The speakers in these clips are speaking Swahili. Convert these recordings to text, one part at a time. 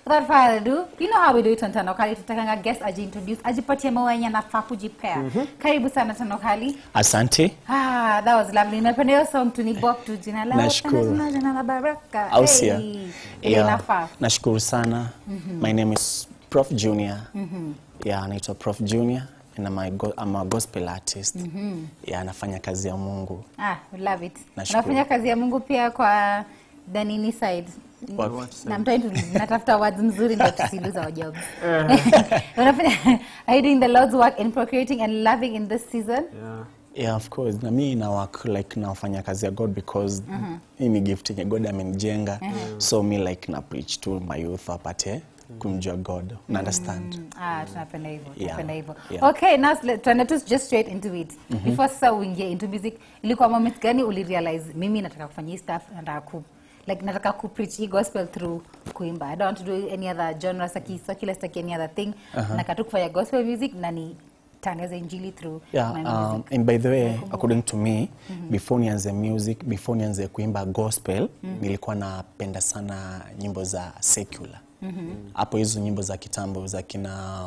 without further ado you know how we do it on tanokali tutakanga guest ajiintroduce ajipatie maua yenye anafaa kujipea karibu sana tanokali Asante. ah, that was lovely napenda hiyo song tu ni bop tu jina la Nashukuru. jina jina la baraka Au sio? Hey, ile Yeah. inafaa Nashukuru sana. My name is Prof Junior. Yeah, anaitwa Prof Junior and I'm a, go I'm a gospel artist. Yeah, anafanya kazi ya Mungu. ah, we love it Nashukuru. unafanya kazi ya mungu pia kwa danini side Wapi? Na I'm trying to natafuta words mzuri ndio tusiluza our jobs unafanya are you doing the lord's work in procreating and loving in this season Yeah. Yeah, of course. Na mimi na work like nafanya kazi ya God because hii ni gift yenye God amenijenga. So me like na preach to my youth wapate kumjua God. Una understand? Ah, tunapenda hivyo Yeah. tunapenda hivyo Yeah. okay now let- tuende tu just straight into it before sasa uingie into music ilikuwa moment gani ulirealize mimi nataka kufanya hii stuff nataka ku like nataka ku preach hii gospel through kuimba i don't want to do any other genre saki secular saki any other thing nataka tu kufanya gospel music na ni tangaze injili through Yeah, my um, music and by the way according to me before nianze music before nianze kuimba gospel nilikuwa napenda sana nyimbo za secular hapo hizo nyimbo za kitambo za kina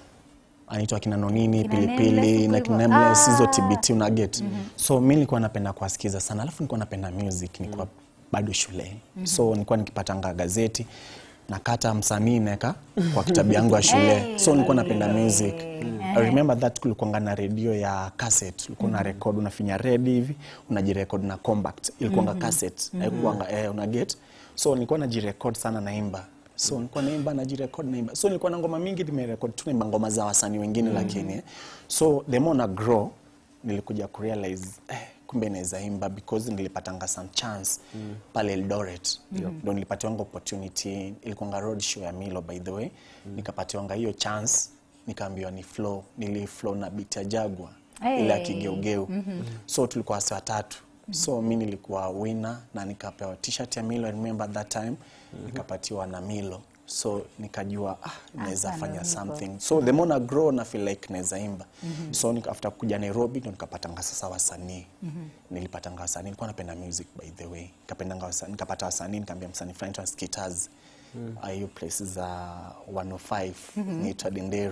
anaitwa kina nonini Kina pilipili Nameless na huko kina hivyo. Nameless, hizo Ah. tbt una get so mi nilikuwa napenda kuwasikiza sana alafu nilikuwa napenda music nilikuwa bado shule so nilikuwa nikipatanga gazeti nakata msanii neka kwa kitabu yangu ya shule Hey. so nilikuwa napenda music I remember that kulikuanga na redio ya cassette ulikuwa una record unafinya red hivi unajirecord na compact ilikuanga cassette haikuanga eh, una get so nilikuwa najirecord sana naimba so nilikuwa naimba najirecord naimba so nilikuwa na ngoma mingi nimerecord tu naimba ngoma za wasanii wengine lakini eh. so the more na grow nilikuja kurealize eh, kumbe naweza imba because nilipatanga some chance pale Eldoret ndo nilipatiwanga opportunity ilikuwanga road show ya Milo by the way nikapatiwanga hiyo chance nikaambiwa ni flow nili flow na beat ya Jagwa ile ya Hey. kigeugeu so tulikuwa wasi watatu so mi nilikuwa winner na nikapewa t-shirt ya Milo I remember that time nikapatiwa na Milo so nikajua ah, naweza Hapa ndo fanya nipo. something so the more na grow na feel like naweza imba so nika, after kuja Nairobi ndo nikapatanga sasa wasanii nilipatanga wasanii nilikuwa napenda music by the way nikapendanga wasanii nikapata wasanii nikaambia msanii fulani anaitwa Skitters Ah, hiyo place za 105 niitwa Denderu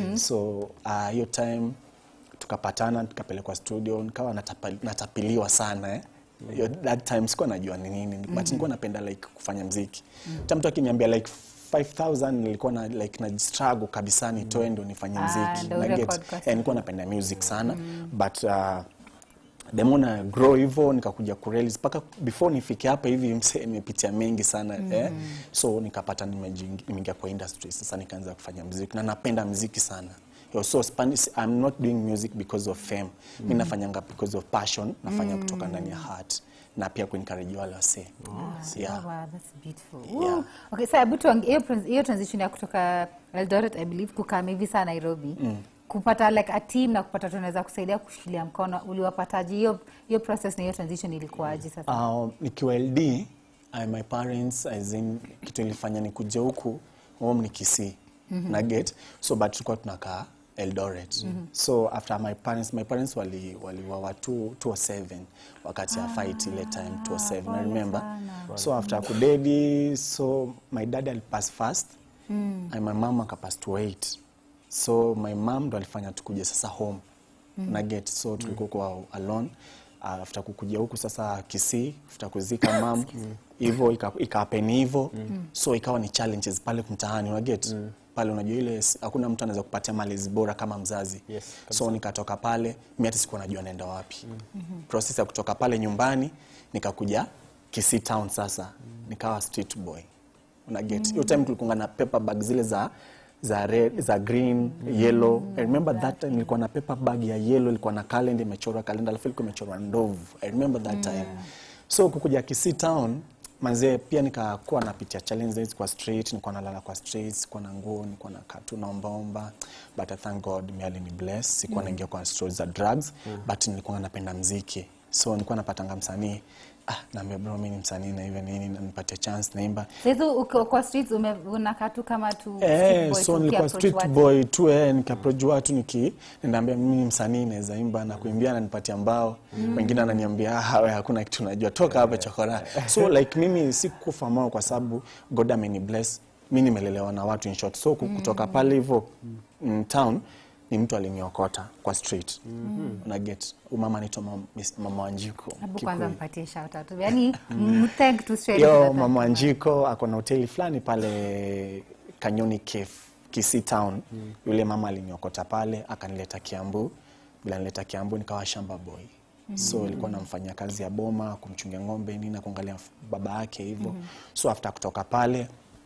so ah, hiyo time tukapatana tukapelekwa studio nikawa natapa, natapiliwa sana eh. Yo, that time sikuwa najua ni nini but nilikuwa napenda like kufanya mziki hata mtu akiniambia like 5000 nilikuwa na like na struggle kabisa nitoe ndo nifanye Ah, mziki ndo na get urecord kwa eh, nilikuwa napenda music sana but uh, the more na grow hivyo nikakuja kurealize mpaka before nifike hapa hivi mse nimepitia mengi sana eh? so nikapata nimejiingi- nimeingia kwa industry sasa nikaanza kufanya muziki na napenda muziki sana Yo, so Spanish, I'm not doing music because of fame mi nafanyanga because of passion nafanya kutoka ndani ya heart na pia kuencourage wale wasee yeah. Oh, wow, that's beautiful. Yeah. Ooh. Okay, so hebu tuange- hiyo trans- hiyo transition ya kutoka Eldoret I believe kukaa hivi saa Nairobi kupata like a team na kupata tunaweza kusaidia kushikilia mkono uliwapataje hiyo hiyo process na hiyo transition ilikuwaje sasa Uh, nikiwa LD I, my parents as in, kitu ilifanya nikuje huku home ni Kisii na get so but tulikuwa tunakaa Eldoret so after my parents my parents wali waliwawa 207 wakati ya fight ile time 207 I remember so after kudedi so my dad alipass first and my mom akapass 28 so my mom ndo alifanya tukuje sasa home na get so tulikuwa kwa alone uh, after kukuja huku sasa Kisii after kuzika mam hivyo ika- ikapeni hivyo so ikawa ni challenges pale mtaani una get pale unajua ile s- hakuna mtu anaweza kupatia malezi bora kama mzazi Yes, so nikatoka pale mi hata sikuwa najua naenda wapi process ya kutoka pale nyumbani nikakuja Kisii town sasa nikawa street boy una get hiyo time tulikuwa na paper bag zile za za red, za green yellow I remember that time nilikuwa na paper bag ya yellow ilikuwa na calendar imechorwa calendar alafu ilikuwa imechorwa ndovu I remember that time so kukuja Kisii town manzee pia nikakuwa napitia challenges kwa street nilikuwa nalala kwa street sikuwa na nguo nilikuwa nakaa tu naombaomba but I thank God mi alini bless sikuwa naingia kwa stories za drugs but nilikuwa napenda mziki so nilikuwa napatanga msanii ah naambia bro mimi ni msanii na hivyo nini na nipatie chance naimba sasa uko kwa streets ume- unakaa tu kama tu street Eh, boy so tu nilikuwa ukiapproach street watu. boy tu eh, nikaapproach watu niki ninaambia mimi ni msanii naweza imba na kuimbia ananipatia mbao wengine ananiambia ah wewe hakuna kitu unajua toka hapa chokora so like mimi sikufa moyo kwa sababu God ameni bless mi nimelelewa na watu in short so ku- kutoka pale hivyo mm, town ni mtu aliniokota kwa street una get umama anaitwa mam- Miss- mama Wanjiko Hebu kwanza Kikuyu. mpatie shout out. Yaani mthank tu straight Yo, to the mama Wanjiko ako na hoteli fulani pale Kanyoni Cafe, Kisii Town. Yule mama aliniokota pale akanileta Kiambu. Bila nileta Kiambu nikawa shamba boy. So ilikuwa namfanyia kazi ya boma, kumchungia ng'ombe nini na kuangalia f- baba yake hivyo. So after kutoka pale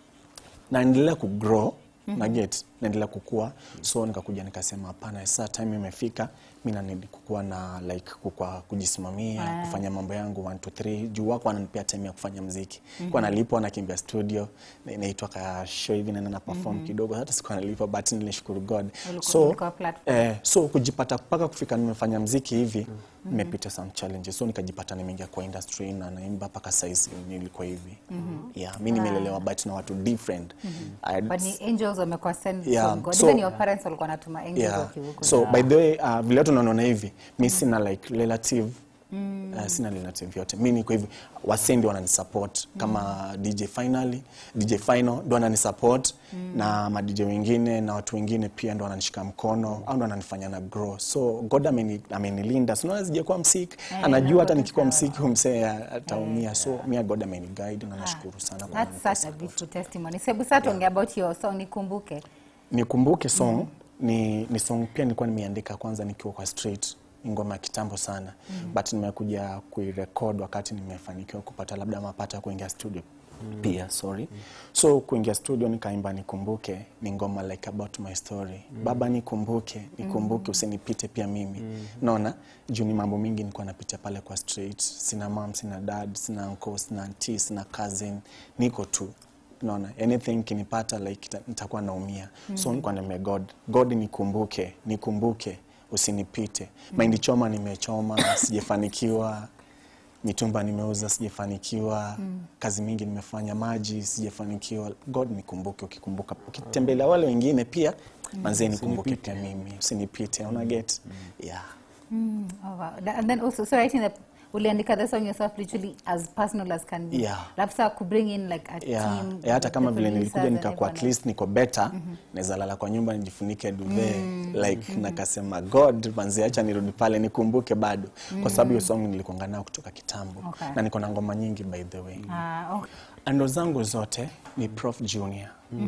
naendelea kugrow na get naendelea kukua so nikakuja nikasema hapana saa time imefika mi nanidi kukuwa na like kukua kujisimamia kufanya mambo yangu 1 2 3 juu wako wananipea time ya kufanya mziki kwa nalipwa nakimbia studio na- inaitwa ka show hivi naenda na perform kidogo hata sikuwa nalipwa but nilishukuru god Ulikuwa- so ulikuwa platform. eh, so kujipata mpaka kufika nimefanya mziki hivi nimepita some challenges so nikajipata nimeingia kwa industry na naimba mpaka saizi nilikuwa hivi yeah mi nimelelewa but na watu different I- But ni angels wamekuwa sent Yeah, from God. so- Even your parents walikuwa wanatuma angels yeah. wakiwa huko. so by the way uh, vile watu naona hivi mi sina like relative Uh, sina relative yote mi niko hivi wasee ndio wananisupport kama dj finally dj final ndo wananisupport na madj wengine na watu wengine pia ndo wananishika mkono au ndo wananifanya na grow so god ameni- amenilinda sinaona sijakuwa msik anajua hata nikikuwa msik msee ataumia so mi god ameni guide na nashukuru sana kwa That's such a beautiful testimony. Sebu sasa tuongea about your song nikumbuke. nikumbuke song ni, ni song pia nilikuwa nimeandika kwanza nikiwa kwa street ni ngoma ya kitambo sana but nimekuja kuirekod wakati nimefanikiwa kupata labda mapato ya kuingia studio pia sorry so kuingia studio nikaimba nikumbuke ni ngoma like about my story baba nikumbuke nikumbuke usinipite pia mimi naona juu ni mambo mingi nilikuwa napitia pale kwa street sina mam sina dad sina uncle sina auntie sina cousin niko tu naona anything kinipata like ita- nitakuwa naumia so nilikuwa nime god god nikumbuke nikumbuke usinipite mahindi choma nimechoma sijafanikiwa mitumba nimeuza sijafanikiwa kazi mingi nimefanya maji sijafanikiwa god nikumbuke ukikumbuka ukitembelea wale wengine pia manzie nikumbuke pia mimi usinipite una get yeah Mm, oh wow. Tha- And then also so writing the uliandika the song yourself literally as personal as can be. Yeah. Alafu sasa ku bring in like a yeah. team. yeah, hata the kama vile producers nilikuja and nikakuwa at everyone least niko better naweza lala kwa nyumba nijifunike duve like nakasema god manzi acha nirudi pale nikumbuke bado kwa sababu hiyo song nilikuanga nayo kutoka kitambo Okay. na niko na ngoma nyingi by the way else. Ah, okay. ando zangu zote ni prof junior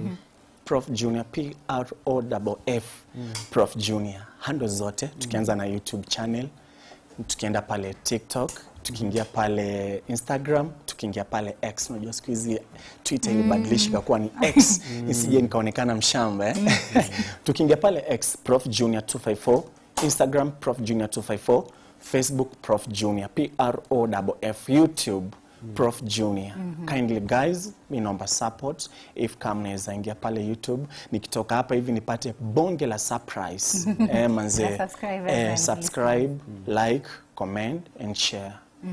prof junior p r o double f prof junior hando zote tukianza na youtube channel tukienda pale tiktok tukiingia pale instagram tukiingia pale x unajua siku hizi twitter ilibadilisha ikakuwa ni x isije nikaonekana mshamba eh? tukiingia pale x prof junior 254 instagram prof junior 254 facebook prof junior p r o double f youtube prof junior kindly guys mi naomba support if kama naweza ingia pale youtube nikitoka hapa hivi nipate bonge la surprise eh, manze Na subscribe eh, and subscribe like comment and share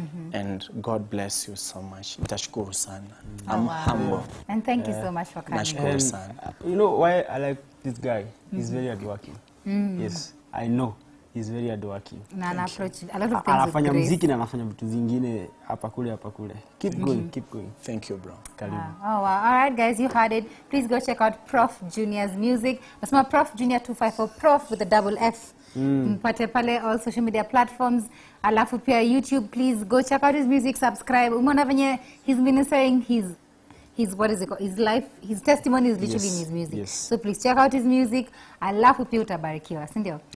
and god bless you so much nitashukuru sana I'm humble And thank you so much for coming. nashukuru And, sana uh, you know why I like this guy? He's very hardworking. Yes, I know. He's very hardworking. Na ana approach a lot of A- things with Anafanya grace. mziki na anafanya vitu zingine hapa kule hapa kule. Keep going, keep going. thank you bro Karibu. Ah, oh wow. All right, guys, you heard it. Please go check out Prof Junior's music. Nasema Prof Junior 254 Prof with a double F. Mpate pale all social media platforms. Alafu pia YouTube, please go check out his music, subscribe. Umeona venye he's been saying his his what is it called? His life, his testimony is literally Yes, in his music. yes. So please check out his music. Alafu pia utabarikiwa, si ndio?